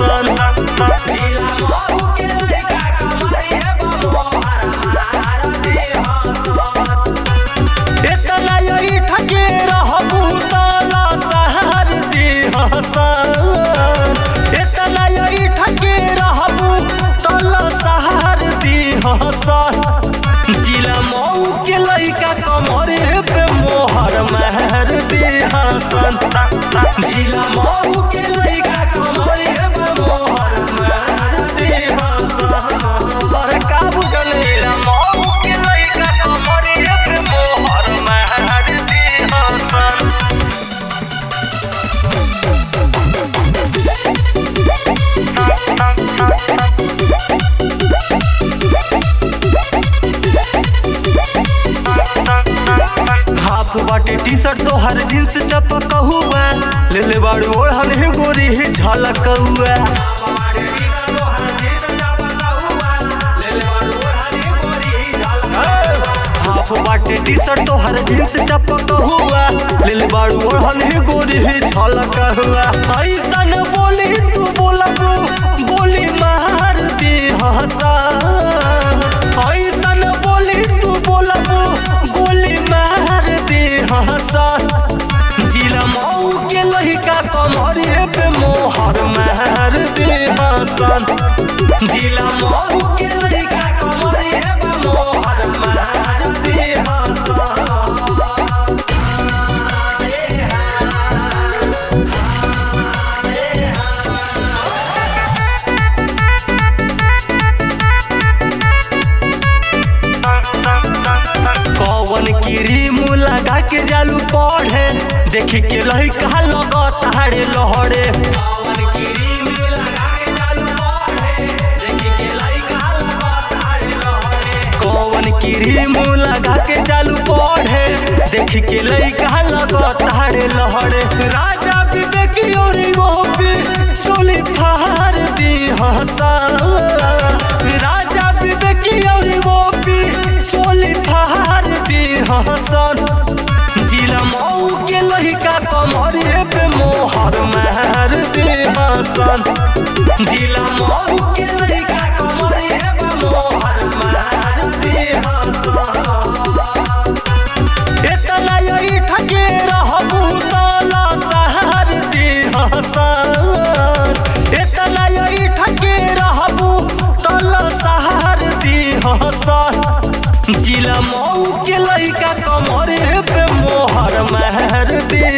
हसन जिला मऊ के लइका कमरिए बमोहर मार दे हसन इतना यही ठके रहबू ताला सहर दी हसन इतना यही ठके रहबू ताला सहर दी हसन जिला मऊ के लइका कमरे पे मोहर महर दी हसन जिला मऊ के लइका कमरिए बमोहर मार दे हसन अरे काबू चले मऊ के लइका कमरिए बमोहर मार दे हसन हाफ बाटे टी शर्ट तो हर जींस चपक हुआ ले ले बाड़ू ओढ़न ही गोरी ही झलक हुआ हाफ बाटे टी शर्ट तो हर जींस चपक हुआ ले ले बाड़ू ओढ़न ही गोरी ही झलक हुआ ऐसन बोली तू बोलबू बोली मार दी हसन ऐसन बोली तू बोलबू गोली मार दी हसन जिला मऊ के लहिका कमरे पे मोहर मार दी हसन जिला मऊ के लइका कमरिए बमोहर मार दे हसन कौन क्रीम लगा के जालू पढ़े देखी के लहिका लगत हाड़े लहड़े पवन क्रीम लगा के चालू पढ़े देखी के लइका लगत हारे लहरे कौन क्रीम लगा के जालू पढ़े देखी के लइका लगत हाड़े लहड़े राजा विवेक योरी पे चोली फार दी हसन राजा विवेक योरी पे चोली फार दी हसन जिला मऊ के लहिका कमरे पे मोहर महर दे हसन जिला मऊ के लइका कमरिए बमोहर मार दे हसन इतना यही ठके रहबू ताला सहर दी हसन इतना यही ठके रहबू ताला सहर दी हसन जिला मऊ के लइका कमरे पे मोहर महर दी